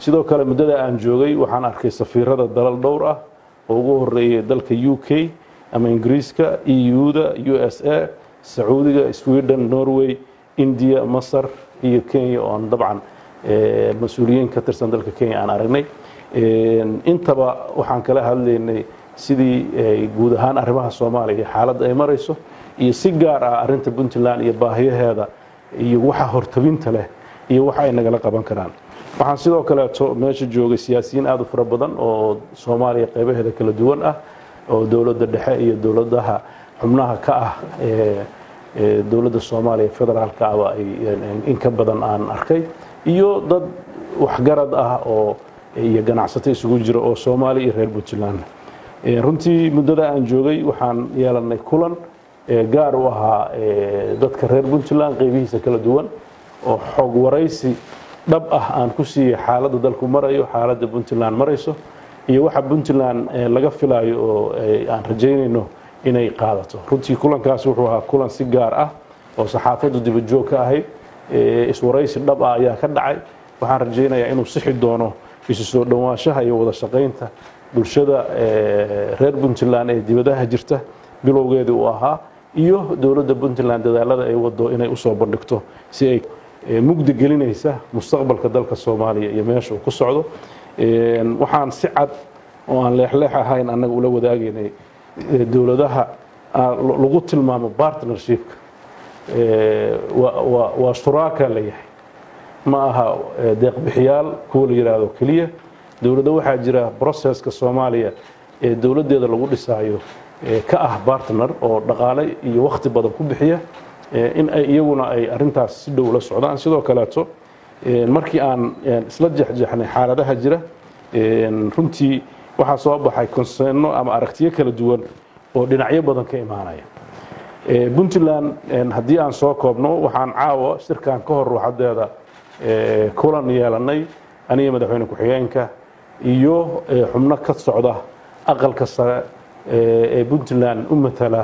sidoo kale muddada aan joogay waxaan arkay safiirada dalal dhowr ah oo ugu horeeyay dalka u k ama ingiriiska eu-da u s a sacuudiga sweden norway india masar iyo kenya oon dabcan mas-uuliyiin ka tirsan dalka kenya aan aragnay intaba waxaan kala hadlaynay sidii guud ahaan arrimaha soomaaliya xaaladda ay marayso iyo si gaar ah arinta puntland iyo baahiyaheeda iyo waxa hortabinta leh iyo waxa ay nagala qaban karaan waxaan sidoo kaleeto meesha joogay siyaasiyiin aad u fara badan oo soomaaliya qaybaheeda kala duwan ah oo dowladda dhexe iyo dowladaha xubnaha ka ah dowladda soomaaliya federaalka aba ay in ka badan aan arkay iyo dad waxgarad ah oo iyo ganacsato isugu jira oo soomaaliya iyo reer puntland runtii muddada aan joogay waxaan yeelanay kulan gaar u ahaa dadka reer puntland qaybihiisa kala duwan oo xog waraysi dhab ah aan ku siiyey xaaladda dalku marayo xaaladda puntland marayso iyo waxa puntland laga filayo oo aan rajaynayno inay qaadato runtii kulankaas wuxuu ahaa kulan si gaar ah oo saxaafaddu dibajoog ka ahayd iswaraysi dhab ah ayaa ka dhacay waxaan rajaynayaa inuu sixi doono isu soo dhowaanshaha iyo wada shaqaynta bulshada reer puntland ee dibadaha jirta bilowgeedii uu ahaa iyo dowladda puntland dadaalada ay wado inay usoo bandhigto si ay mugdi gelinaysa mustaqbalka dalka soomaaliya iyo meesha uu ku socdo waxaan si cad oo aan leexleex ahayn annaga ula wadaagaynay dowladaha lagu tilmaamo partnershipka waa shuraaka leeyahay ma aha deeqbixiyaal kuwa la yidhaahdo keliya dowladda waxaa jira broceska soomaaliya ee dowladdeeda lagu dhisaayo ka ah bartner oo dhaqaale iyo wakhti badan ku bixiya in ay iyaguna ay arintaas si dhow la socdaan sidoo kaleeto markii aan isla jexjeexnay xaaladaha jira runtii waxaa soo baxay konseeno ama aragtiyo kala duwan oo dhinacyo badan ka imaanaya puntland haddii aan soo koobno waxaan caawa shirkan ka hor ruuxadeeda kulan yeelanay aniga madaxweyne ku-xigeenka iyo xubno ka socda aqalka sare ee puntland u matala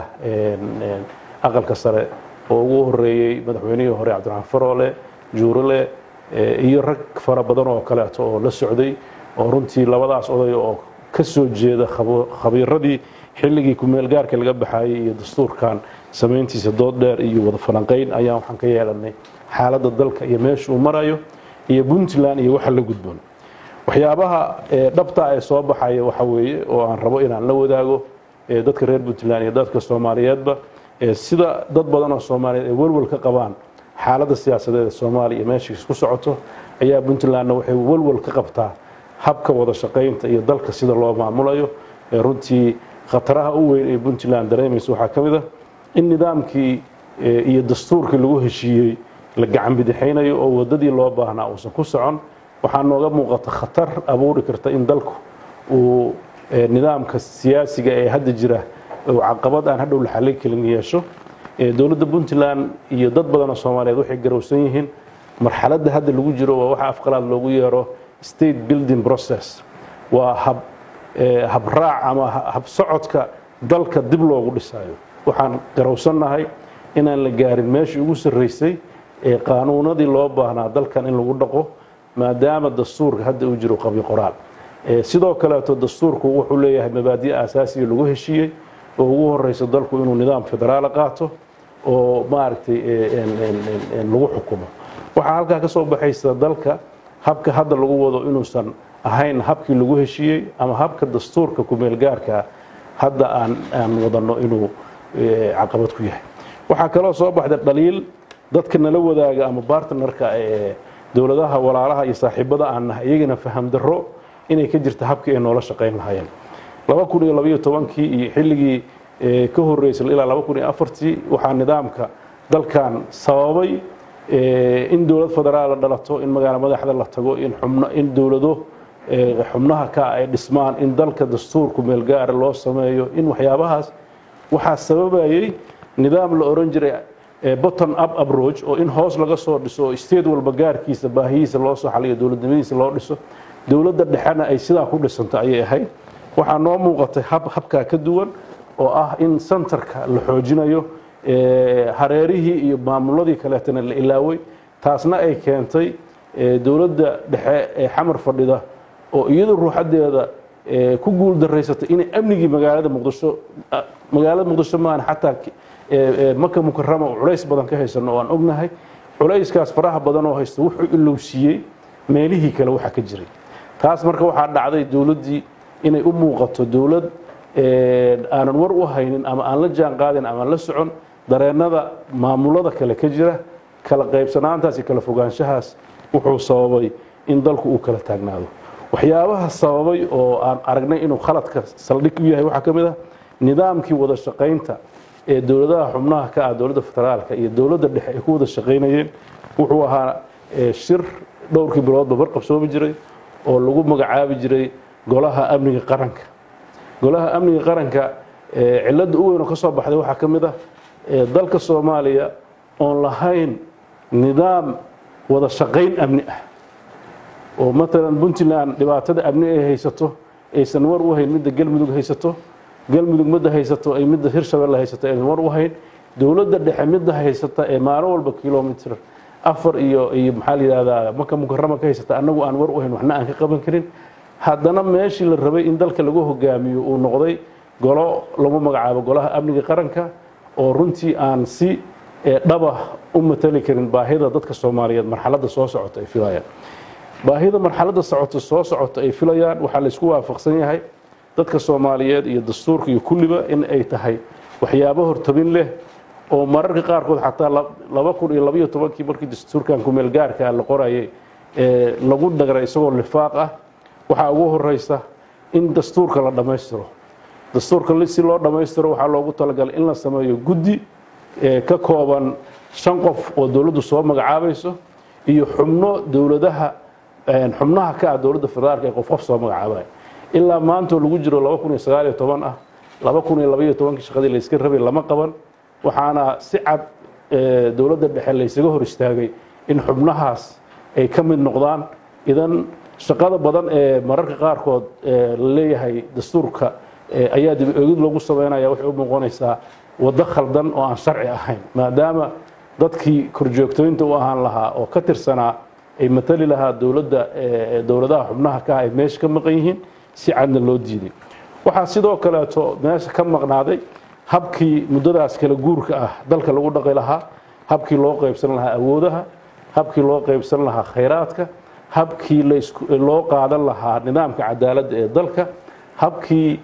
aqalka sare oo ugu horeeyey madaxweynihii hore cabdiraxmaan faroole juurale iyo rag fara badan oo kaleeto oo la socday oo runtii labadaas oday oo ka soo jeeda khabiiradii xilligii kumeelgaarka laga baxayey iyo dastuurkan samayntiisa dood dheer iyo wada falanqayn ayaa waxaan ka yeelanay xaaladda dalka iyo meesha uu marayo iyo puntland iyo waxa la gudboon waxyaabaha dhabta ee soo baxaya waxa weeye oo aan rabo inaan la wadaago dadka reer puntland iyo dadka soomaaliyeedba sida dad badan oo soomaaliyeed ay walwal ka qabaan xaaladda siyaasadeed ee soomaaliya iyo meeshiis ku socoto ayaa puntlandna waxay walwal ka qabtaa habka wada shaqaynta iyo dalka sida loo maamulayo runtii khataraha u weyn ee puntland dareemaysa waxaa ka mid a in nidaamkii iyo dastuurkii lagu heshiiyey la gacan bidixaynayo oo wadadii loo baahnaa uusan ku socon waxaa nooga muuqata khatar abuuri karta in dalku uu nidaamka siyaasiga ee hadda jira uu caqabad aan hadhow la xallin karin yeesho dowladda puntland iyo dad badan oo soomaaliyeed waxay garowsan yihiin marxaladda hadda lagu jiro waa waxa afqalaad loogu yeero state building process waa hab habraac ama habsocodka dalka dib loogu dhisayo waxaan garowsannahay inaan la gaarin meeshii ugu sarraysay ee qaanuunadii loo baahnaa dalkan in lagu dhaqo maadaama dastuurka hadda uu jiro qabyo qoraal sidoo kaleeto dastuurku wuxuu leeyahay mabaadi' asaasiga lagu heshiiyey oo ugu horeyso dalku inuu nidaam federaala qaato oo maaragtay lagu xukumo waxaa halkaa ka soo baxaysa dalka habka hadda lagu wado inuusan ahayn habkii lagu heshiiyey ama habka dastuurka kumeelgaarka hadda aan aan wadano inuu caqabad ku yahay waxaa kaloo soo baxday dhaliil dadka nala wadaaga ama bartnerka ee dowladaha walaalaha iyo saaxiibada aan nahay iyagana faham darro inay ka jirta habkii ay noola shaqayn lahaayeen laba kun iyo labaiyo tobankii iyo xilligii ka horeysay ilaa laba kun iyo afartii waxaa nidaamka dalkan sababay in dowlad federaal la dhalato in magaalo madaxda la tago in xubno in dowlado xubnaha ka ay dhismaan in dalka dastuurku meelgaara loo sameeyo in waxyaabahaas waxaa sababayey nidaam la oran jiray botton up approach oo in hoos laga soo dhiso oo state walba gaarkiisa baahiyiisa loo soo xaliyo dowladnimadiisa loo dhiso dowladda dhexena ay sidaa ku dhisanto ayay ahayd waxaa noo muuqatay hab habkaa ka duwan oo ah in centerka la xoojinayo hareerihii iyo maamuladii kaleetana la ilaaway taasna ay keentay dowladda dhexe ee xamar fadhida oo iyadu ruuxadeeda ku guul daraysatay inay amnigii magaalada muqdisho magaalada muqdisho maahan xataa maka mukarama oo culays badan ka haysano oo aan ognahay culayskaas faraha badan oo haysta wuxuu ilowsiiyey meelihii kale waxa ka jiray taas marka waxaa dhacday dowladdii inay u muuqato dowlad aanan war u haynin ama aan la jaan qaadin ama aan la socon dareennada maamulada kale ka jira kala qaybsanaantaas iyo kala fogaanshahaas wuxuu sababay in dalku uu kala taagnaado waxyaabaha sababay oo aan aragnay inuu khaladka saldhig u yahay waxaa ka mid ah nidaamkii wada shaqaynta ee dowladaha xubnaha ka ah dowladda federaalka iyo dowladda dhexe ay ku wada shaqaynayeen wuxuu ahaa shir dhowrkii biloodba barqabsoomi jiray oo lagu magacaabi jiray golaha amniga qaranka golaha amniga qaranka cilladda u weyn oo ka soo baxday waxaa ka mid ah dalka soomaaliya oon lahayn nidaam wada shaqayn amni ah oo matalan puntland dhibaatada amni ay haysato aysan war u hayn midda galmudug haysato galmudug midda haysato ay midda hirshabelle haysato aysan war u hayn dowladda dhexe midda haysata ee maalin walba kilomitr afar iyo iyo maxaa la yidhahdaa maka mukarama ka haysata annagu aan war u hayn waxna aan ka qaban karin haddana meeshii la rabay in dalka lagu hogaamiyo uu noqday golo lagu magacaabo golaha amniga qaranka oo runtii aan si dhaba u matali karin baahida dadka soomaaliyeed marxaladda soo socota ay filayaan baahida marxaladda socota soo socota ay filayaan waxaa la isku waafaqsan yahay dadka soomaaliyeed iyo dastuurka iyo kulliba in ay tahay waxyaabo hortabin leh oo mararka qaarkood xataa laba kun iyo labaiyo tobankii markii dastuurkan kumeel gaarka la qorayay lagu dhagray isagoo lifaaq ah waxaa ugu horeysa in dastuurka la dhammaystiro dastuurka si loo dhammaystiro waxaa loogu talagalay in la sameeyo guddi ka kooban shan qof oo dowladdu soo magacaabayso iyo xubno dowladaha xubnaha ka ah dowladda federaalka ee qof qof soo magacaabaya ilaa maantoo lagu jiro laba kun iyo sagaal iyo toban ah laba kun iyo labaiyo tobankii shaqadii la iska rabay lama qaban waxaana si cad dowladda dhexe laysaga hor istaagay in xubnahaas ay ka mid noqdaan idan shaqada badan ee mararka qaarkood la leeyahay dastuurka ayaa dib eegid loogu sameynaya waxay u muuqanaysaa waddo khaldan oo aan sharci ahayn maadaama dadkii korjoogtooyinta u ahaan lahaa oo ka tirsanaa ay matali lahaa dowladda dowladaha xubnaha ka ah ay meesha ka maqan yihiin si cadna loo diiday waxaa sidoo kaleeto meesha ka maqnaaday habkii muddadaas kala guurka ah dalka lagu dhaqi lahaa habkii loo qaybsan lahaa awoodaha habkii loo qaybsan lahaa khayraadka habkii loo qaadan lahaa nidaamka cadaaladda ee dalka habkii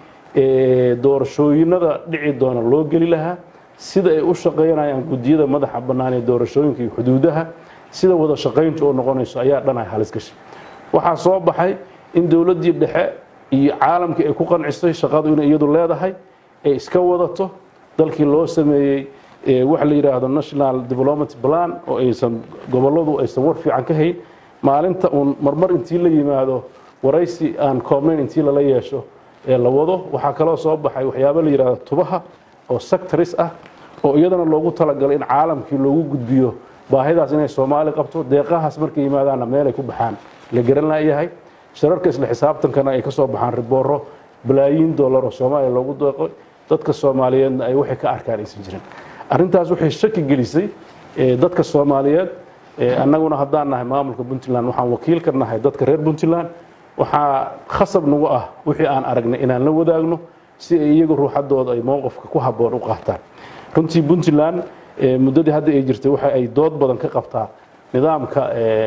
doorashooyinada dhici doona loo geli lahaa sida ay u shaqaynayaan guddiyada madaxa bannaan ee doorashooyinka iyo xuduudaha sida wada shaqayntu oo noqonayso ayaa dhan ay halis gashay waxaa soo baxay in dowladdii dhexe iyo caalamkii ay ku qancisay shaqadu inay iyadu leedahay ay iska wadato dalkii loo sameeyey waxa la yidhaahdo national development plan oo aysan gobolladu aysan war fiican ka hayn maalinta uun marmar intii la yimaado waraysi aan koobnayn intii lala yeesho ee la wado waxaa kaloo soo baxay waxyaabo la yidhahdo tubaha oo sectoris ah oo iyadana loogu talagalay in caalamkii loogu gudbiyo baahidaas inay soomaali qabto deeqahaas markay yimaadaanna meelay ku baxaan la garan laayahay shararka isla xisaabtankana ay ka soo baxaan ribooro balaayiin dollar oo soomaaliya loogu deeqo dadka soomaaliyeedna ay waxay ka arkaan aysan jirin arrintaas waxay shaki gelisay dadka soomaaliyeed annaguna haddaan nahay maamulka puntland waxaan wakiil ka nahay dadka reer puntland waxaa khasab nagu ah wixii aan aragnay inaan la wadaagno si ay iyagu ruuxadooda ay mowqifka ku habboon u qaataan runtii puntland muddadii hadda ay jirtay waxa ay dood badan ka qabtaa nidaamka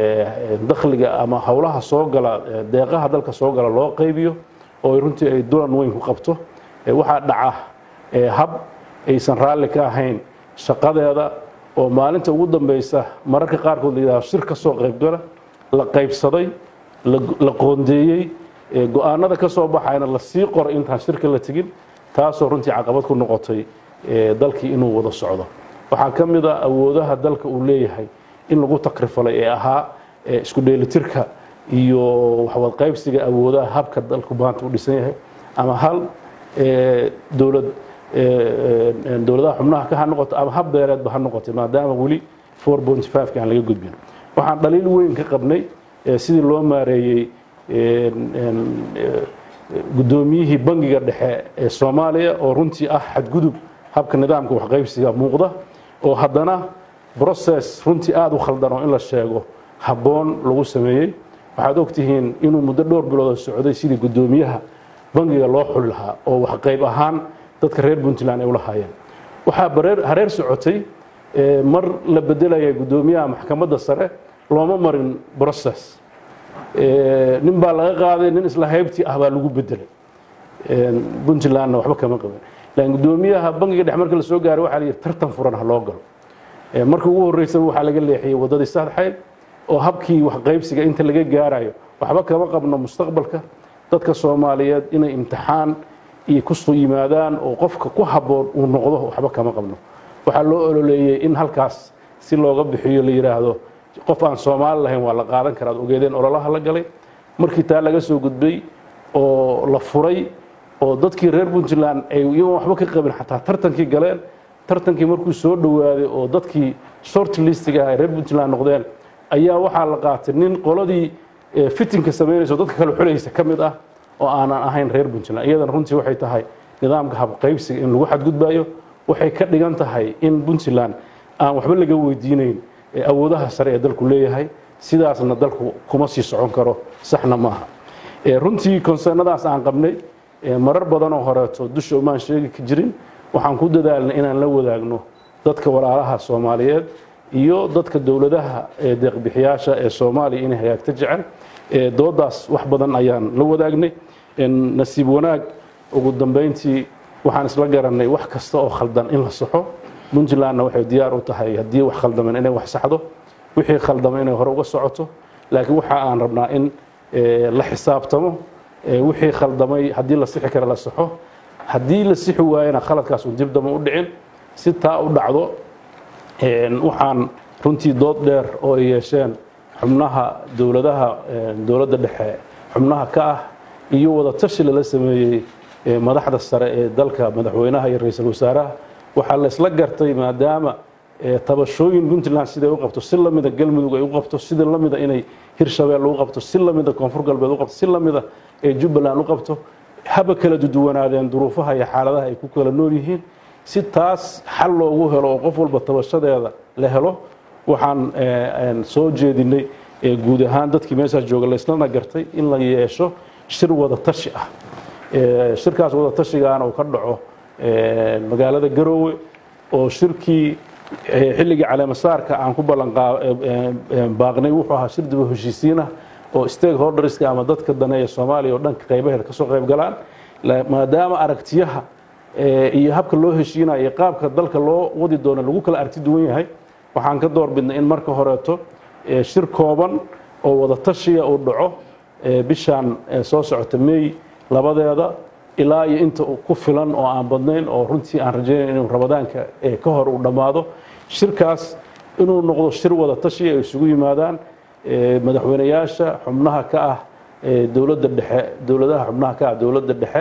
dakhliga ama howlaha soo gala deeqaha dalka soo gala loo qaybiyo oo runtii ay dulan weyn ku qabto waxaa dhaca hab aysan raalli ka ahayn shaqadeeda oo maalinta ugu dambeysa mararka qaarkood la yidhahdo shir ka soo qaybgala la qaybsaday la qoondeeyey go-aanada ka soo baxayna la sii qoray intaan shirka la tegin taasoo runtii caqabad ku noqotay dalkii inuu wada socdo waxaa ka mid a awoodaha dalka uu leeyahay in lagu takrifalay ee ahaa isku dheelitirka iyo waxwad qaybsiga awoodaha habka dalku maanta u dhisan yahay ama hal dowlad dowladaha xubnaha ka ha noqoto ama hab beereedba ha noqotay maadaama weli four point five-ka aan laga gudbin waxaan dhaliil weyn ka qabnay sidii loo maareeyey guddoomiyihii bangiga dhexe ee soomaaliya oo runtii ah xadgudub habka nidaamka waxqaybsiga muuqda oo haddana brocess runtii aada u khaldan oo in la sheego habboon lagu sameeyey waxaad ogtihiin inuu muddo dhowr bilooda socday sidii guddoomiyaha bangiga loo xuli lahaa oo wax qayb ahaan dadka reer puntland ay u lahaayeen waxaa hareer socotay mar la bedelaya guddoomiyaha maxkamadda sare looma marin process nin baa laga qaaday nin isla haybtii ah baa lagu bedelay puntlandna waxba kama qabin laakiin guddoomiyaha bangiga dhex marka la soo gaaray waxaa la yidhi tartan furan ha loo galo markii ugu horreysaba waxaa laga leexiyey waddadii sadxayd oo habkii waxqaybsiga inta laga gaarayo waxba kama qabno mustaqbalka dadka soomaaliyeed inay imtixaan iyo kusoo yimaadaan oo qofka ku habboon uu noqdo waxba kama qabno waxaa loo ololeeyey in halkaas si looga bixiyo la yidhaahdo qof aan soomaali lahayn waa la qaadan karaa ad ogeedeen ololaha la galay markii taa laga soo gudbay oo la furay oo dadkii reer puntland ay iyagoon waxba ka qabin xataa tartankii galeen tartankii markuu soo dhowaaday oo dadkii short listiga ah reer puntland noqdeen ayaa waxaa la qaatay nin qoladii fitinka samaynaysa oo dadka kale xulaysa ka mid ah oo aanan ahayn reer puntland iyadana runtii waxay tahay nidaamka habqaybsiga in lagu xadgudbayo waxay ka dhigan tahay in puntland aan waxba laga weydiinayn awoodaha sare ee dalku leeyahay sidaasna dalku kuma sii socon karo saxna maaha runtii konsernadaas aan qabnay marar badan oo horeeto dusha umaan sheegi ka jirin waxaan ku dadaalnay inaan la wadaagno dadka walaalaha soomaaliyeed iyo dadka dowladaha deeqbixiyaasha ee soomaaliya inay hagaagta jecel doodaas wax badan ayaan la wadaagnay nasiib wanaag ugu dambayntii waxaan isla garannay wax kasta oo khaldan in la saxo puntlandna waxay diyaar u tahay haddii wax khaldaman inay wax saxdo wixii khaldamay inay hore uga socoto laakiin waxa aan rabnaa in la xisaabtamo wixii khaldamay haddii la sixi kara la saxo haddii la sixi waayana khaladkaas un dib dama u dhicin si taa u dhacdo waxaan runtii dood dheer oo ay yeesheen xubnaha dowladaha dowladda dhexe xubnaha ka ah iyo wada tashi lala sameeyey madaxda sare ee dalka madaxweynaha iyo ra-iisul wasaaraha waxaa la isla gartay maadaama tabashooyin puntland siday u qabto si lamida galmudug ay u qabto sida lamida inay hirshabeel u qabto si lamida koonfur galbeed u qabto si lamida ee jubbaland u qabto haba kala duduwanaadeen duruufaha iyo xaaladaha ay ku kala nool yihiin si taas xal loogu helo oo qof walba tabashadeeda la helo waxaan soo jeedinay guud ahaan dadkii meeshaas jooga laislana gartay in la yeesho shir wada tashi ah shirkaas wada tashigaana uu ka dhaco magaalada garoowe oo shirkii xilligii caleemasaarka aan ku ballanbaaqnay wuxuu ahaa shir daba heshiisiinah oo stakeholderska ama dadka daneeya soomaaliya oo dhanka qaybaheeda ka soo qayb galaan maadaama aragtiyaha iyo habka loo heshiinayo iyo qaabka dalka loo wadi doono lagu kala aragti duwan yahay waxaan ka door bidnay in marka horeeto shir kooban oo wada tashiya uu dhaco bishaan soo socota meey labadeeda ilaa iyo inta ku filan oo aan badnayn oo runtii aan rajaynayn inuu ramadaanka ka hor uu dhammaado shirkaas inuu noqdo shir wada tashi ay isugu yimaadaan madaxweyneyaasha xubnaha ka ah dowladda dhexe dowladaha xubnaha ka ah dowladda dhexe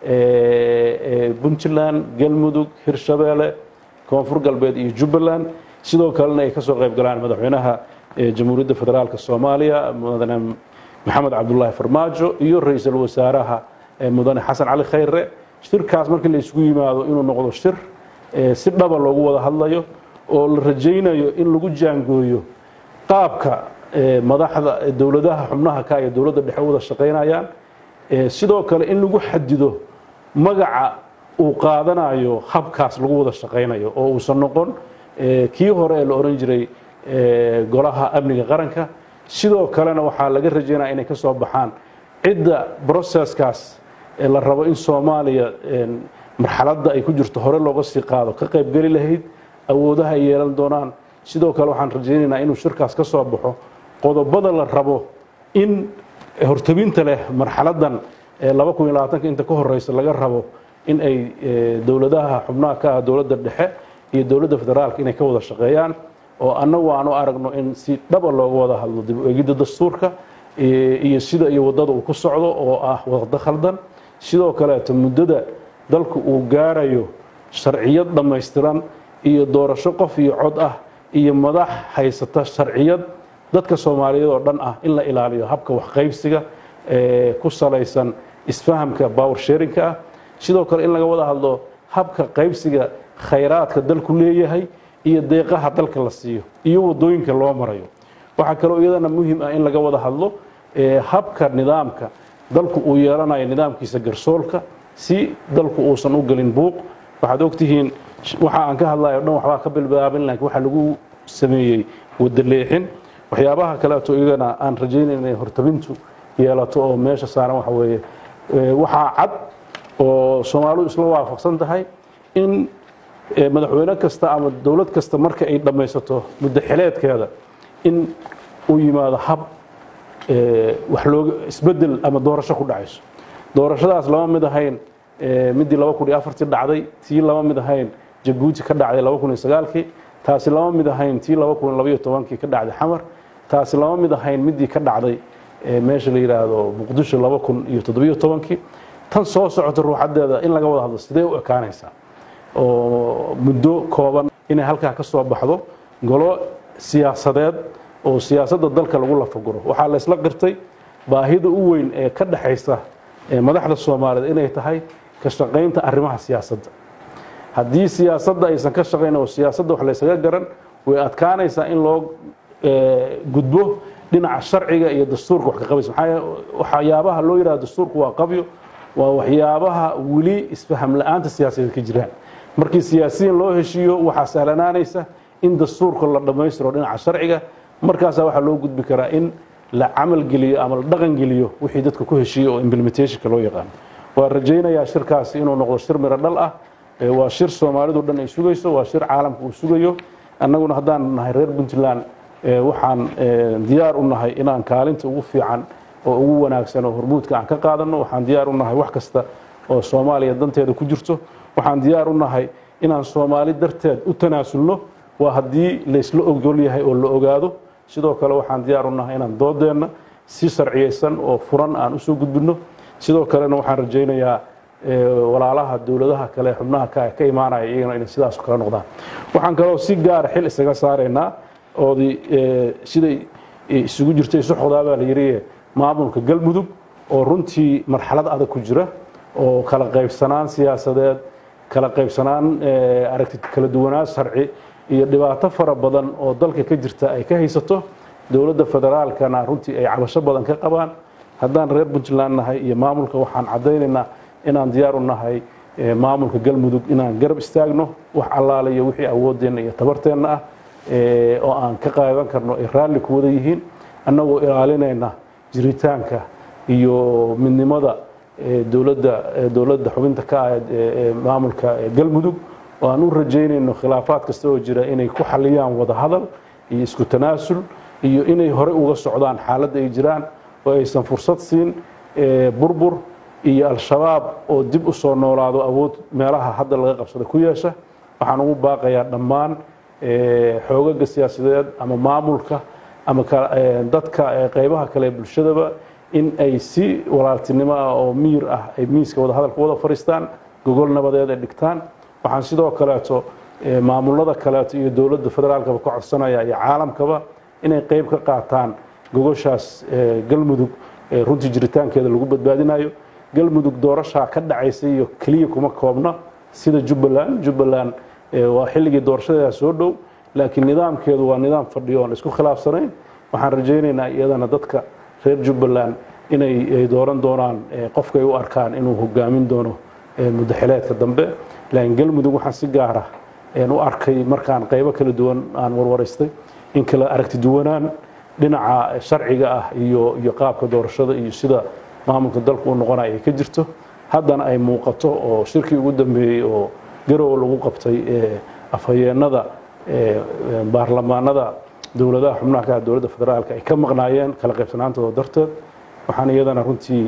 puntland galmudug hirshabeelle koonfur galbeed iyo jubbaland sidoo kalena ay ka soo qayb galaan madaxweynaha jamhuuriyadda federaalka soomaaliya mudane maxamed cabdulaahi farmaajo iyo ra-iisul wasaaraha mudane xasan cali khayre shirkaas markii la isugu yimaado inuu noqdo shir si dhaba loogu wada hadlayo oo la rajaynayo in lagu jaangooyo qaabka madaxda dowladaha xubnaha ka iyo dowladda dhexe wada shaqaynayaan sidoo kale in lagu xadido magaca uu qaadanayo habkaas lagu wada shaqaynayo oo uusan noqon kii hore ee la oran jiray golaha amniga qaranka sidoo kalena waxaa laga rajaynaya inay ka soo baxaan cidda broceskaas la rabo in soomaaliya marxaladda ay ku jirto hore looga sii qaado ka qaybgeli lahayd awoodaha ay yeelan doonaan sidoo kale waxaan rajaynaynaa inuu shirkaas ka soo baxo qodobada la rabo in hortabinta leh marxaladdan inta ka horeysa laga rabo in ay dowladaha xubnaha ka ah dowladda dhexe iyo dowladda federaalka inay ka wada shaqeeyaan oo annagu aan u aragno in si dhaba looga wada hadlo dib u egidda dastuurka iyo sida iyo waddada uu ku socdo oo ah waqdo khaldan sidoo kaleeto muddada dalku uu gaarayo sharciyad dhammaystiran iyo doorasho qof iyo cod ah iyo madax haysata sharciyad dadka soomaaliyeed oo dhan ah in la ilaaliyo habka waxqaybsiga ku salaysan isfahamka power sharinka ah sidoo kale in laga wada hadlo habka qaybsiga khayraadka dalku leeyahay iyo deeqaha dalka la siiyo iyo wadooyinka loo marayo waxaa kaloo iyadana muhiim ah in laga wada hadlo habka nidaamka dalku uu yeelanayo nidaamkiisa garsoolka si dalku uusan u gelin buuq waxaad ogtihiin waxa aan ka hadlayo dhan waxbaa ka bilbaabin laakiin waxa lagu sameeyey wadaleexin waxyaabaha kaleeto iyagana aan rajaynayn inay hortabintu yeelato oo meesha saaran waxa weeye waxaa cad oo soomaalidu isla waafaqsan tahay in madaxweyne kasta ama dowlad kasta marka ay dhammaysato muddo xileedkeeda in uu yimaado hab wax looga isbedel ama doorasho ku dhacayso doorashadaas lama mid ahayn midii laba kun iyo afartii dhacday tii lama mid ahayn jabuuti ka dhacday laba kun iyo sagaalkii taasi lama mid ahayn tii laba kun labaiyo tobankii ka dhacday xamar taasi lama mid ahayn midii ka dhacday meesha la yidhaahdo muqdisho laba kun iyo toddobiyo tobankii tan soo socota ruuxadeeda in laga wada hadlo sidee u ekaanaysaa oo muddo kooban inay halkaa ka soo baxdo golo siyaasadeed oo siyaasadda dalka lagu lafaguro waxaa la isla qirtay baahida u weyn ee ka dhexaysa madaxda soomaaliyeed inay tahay ka shaqaynta arrimaha siyaasadda haddii siyaasadda aysan ka shaqayn oo siyaasadda wax laysaga garan way adkaanaysaa in loo gudbo dhinaca sharciga iyo dastuurka wax ka qabaysa maxaa waxyaabaha loo yidhahdo dastuurku waa qabyo waa waxyaabaha weli isfaham la-aanta siyaasadeed ka jiraan markii siyaasiyiin loo heshiiyo waxaa sahlanaanaysa in dastuurka la dhammaystiro dhinaca sharciga markaasaa waxaa loo gudbi karaa in la camal geliyo ama la dhaqan geliyo wixii dadka ku heshiiyo oo implementationka loo yaqaano waa rajaynayaa shirkaasi inuu noqdo shir miro dhal ah waa shir soomaalidu dhan ay sugayso waa shir caalamka uu sugayo annaguna haddaan nahay reer puntland waxaan diyaar u nahay inaan kaalinta ugu fiican oo ugu wanaagsan oo hormuudka aan ka qaadano waxaan diyaar u nahay wax kasta oo soomaaliya danteeda ku jirto waxaan diyaar u nahay inaan soomaali darteed u tanaasulno waa haddii laysla ogol yahay oo la ogaado sidoo kale waxaan diyaar u nahay inaan doodeenna si sharciyeysan oo furan aan usoo gudbinno sidoo kalena waxaan rajaynayaa walaalaha dowladaha kale xubnaha ka imaanaya iyagana inay sidaas kala noqdaan waxaan kaloo si gaara xil isaga saaraynaa oodii siday isugu jirtay soxodaa baa la yidhi maamulka galmudug oo runtii marxalad adag ku jira oo kala qaybsanaan siyaasadeed kala qaybsanaan aragti kala duwanaan sharci iyo dhibaato fara badan oo dalka ka jirta ay ka haysato dowladda federaalkana runtii ay cabasho badan ka qabaan haddaan reer puntland nahay iyo maamulka waxaan caddaynaynaa inaan diyaar u nahay maamulka galmudug inaan garab istaagno wax allaale iyo wixii awooddeenna iyo tabarteenna ah oo aan ka qaadan karno ay raalli ku wada yihiin annagoo ilaalinayna jiritaanka iyo midnimada dowladda dowladda xubinta ka ah ee maamulka galmudug oo aan u rajaynayno khilaafaad kasta oo jira inay ku xaliyaan wada hadal iyo isku tanaasul iyo inay hore uga socdaan xaaladda ay jiraan oo aysan fursad siin burbur iyo al-shabaab oo dib u soo noolaado awood meelaha hadda laga qabsada ku yeesha waxaan ugu baaqayaa dhammaan xoogaga siyaasadeed ama maamulka ama dadka qaybaha kale ee bulshadaba in ay si walaaltinimo ah oo miyir ah ay miiska wada hadalka wada fadhiistaan gogol nabadeed ay dhigtaan waxaan sidoo kaleeto maamulada kaleeto iyo dowladda federaalkaba ka codsanaya iyo caalamkaba inay qayb ka qaataan gogoshaas galmudug runtii jiritaankeeda lagu badbaadinayo galmudug doorashaa ka dhacaysa iyo keliya kuma koobna sida jubbaland jubbaland waa xilligii doorashadeeda soo dhow laakiin nidaamkeedu waa nidaam fadhiyo oon isku khilaafsanayn waxaan rajaynaynaa iyadana dadka reer jubbaland inay dooran doonaan qofkay u arkaan inuu hogaamin doono muddo xileedka dambe laakiin galmudug waxaan si gaara u arkay markaan qaybo kala duwan aan warwaraystay in kala aragti duwanaan dhinaca sharciga ah iyo iyo qaabka doorashada iyo sida maamulka dalku u noqonaya ay ka jirto haddana ay muuqato oo shirkii ugu dambeeyey oo garow lagu qabtay afhayeenada baarlamaanada dowladaha xubnaha ka ah dowladda federaalka ay ka maqnaayeen kala qaybsanaantooda darteed waxaan iyadana runtii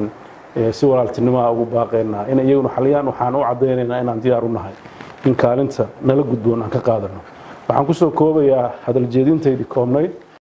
si walaaltinimaha ugu baaqaynaa in iyaguna xaliyaan waxaan u caddaynaynaa inaan diyaar u nahay in kaalinta nala gudboon aan ka qaadano waxaan kusoo koobayaa hadal jeedintaydii koobnayd